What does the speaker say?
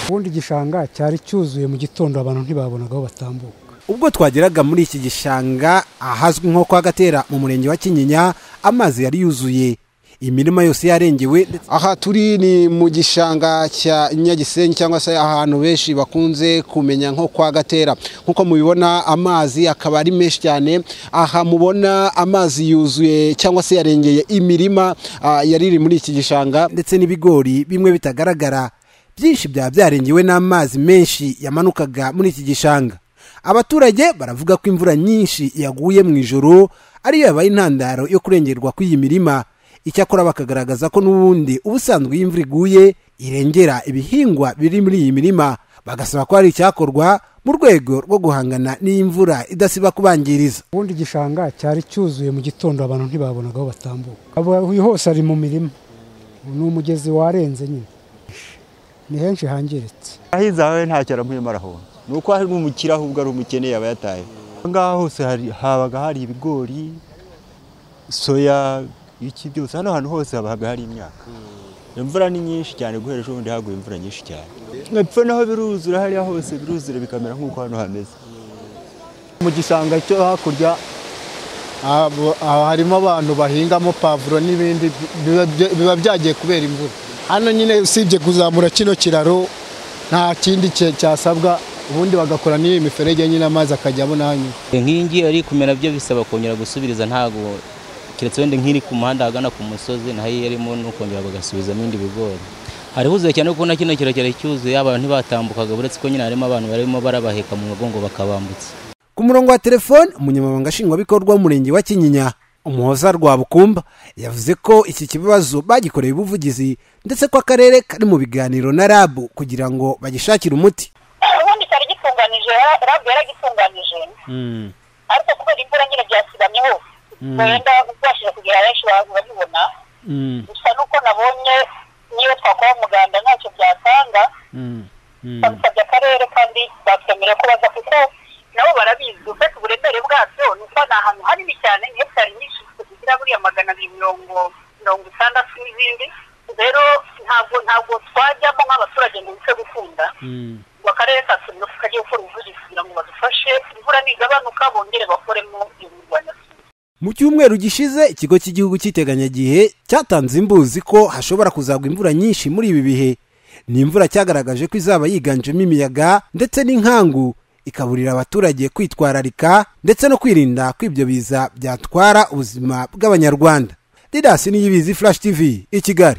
ubundi igishanga cyari cyuzuye mu gitondo abantu ntibabonaga aho batambuka ubwo twageraga muri iki gishanga ahazwi nko kwa gatera mu murenge wa kinyinya amazi yari yuzuye imirima yose yarengewe aha turi ni mu gishanga cya nyagisenyi cyangwa se ahantu benshi bakunze kumenya nko kwa gatera nk'uko mubibona amazi akaba ari menshi cyane aha mubona amazi yuzuye cyangwa se yarengeye imirima ah, yari iri muri iki gishanga ndetse n'ibigori bimwe bitagaragara byinshi byaba byarengewe n'amazi menshi yamanukaga muri iki gishanga abaturage baravuga ko imvura nyinshi yaguye mu ijoro ariyo yabaye intandaro yo kurengerwa kw'iyi mirima icyakora bakagaragaza ko n'ubundi ubusanzwe iyo imvura iguye irengera ibihingwa biri muri iyi mirima bagasaba ko hari icyakorwa mu rwego rwo guhangana n'imvura idasiba kubangiriza ubundi igishanga cyari cyuzuye mu gitondo abantu ntibabonaga aho batambuka abahuye hose ari mu mirima ni umugezi warenze nyine ni henshi hangiritse ahinze aho ntacyo aramuyemo arahomba ni uko hari umukire ahubwo ari umukene yaba yataye aha ngaha hose hari- habaga hari ibigori soya iki byose hano hantu hose habaga hari imyaka imvura ni nyinshi cyane guhera ejo bundi haguye imvura nyinshi cyane epfo naho biruzura hariya hose biruzura bikamera nk'uko hano hameze mu gishanga cyo hakurya Abo- aho harimo abantu bahingamo pavuro n'ibindi biba- biba byagiye kubera imvura hano nyine usibye kuzamura kino kiraro nta kindi cye- cyasabwa ubundi bagakora n'iyi miferege nyine amazi akajya abona aho anyura inkingi ari kumera byo bisaba kongera gusubiriza ntabwo keretse wenda nk'iri ku muhanda ahagana ku musozi naho iyo irimo n'ukongera bagasubizamo ibindi bigori hari huzuye cyane kuko na kino kirekire cyuzuye abantu ntibatambukaga uretse ko nyine harimo abantu barimo barabaheka mu mugongo bakabambutsa ku murongo wa telefone umunyamabanga nshingwabikorwa w'umurenge wa kinyinya umuhoza rwa bukumba yavuze ko iki kibazo bagikoreye ubuvugizi ndetse ko akarere kari mu biganiro na rab kugira ngo bagishakire umuti ubundi cyari gitunganije rabu yaragitunganyije ariko kubera imvura nyine byasigamye hose wenda ubashije kugira benshi ba- babibona gusa nuko nabonye niyo twakora umuganda ntacyo byatanga babisabye akarere kandi batwemerera ko baza kuko nabo barabizi ufite uburemere bwabyo ni uko ni ahantu hanini cyane ni hegitari nyinshi zigira buriya magana abiri mirongo mirongo itandatu n'izindi rero ntabwo ntabwo twajyamo nk'abaturage ngo bise gukunda ngo akarere kasubira kajya gukora ubuvugizi kugira ngo badufashe imvura nigabanuka bongere bakoremo imirwanyasuri mu cyumweru gishize ikigo cy'igihugu cy'iteganyagihe cyatanze imbuzi ko hashobora kuzagwa imvura nyinshi muri ibi bihe ni imvura cyagaragaje ko izaba yiganjemo imiyaga ndetse n'inkangu ikaburira abaturage kwitwararika ndetse no kwirinda ko ibyo biza byatwara ubuzima bw'abanyarwanda didasi niyibizi furashi tivi i kigali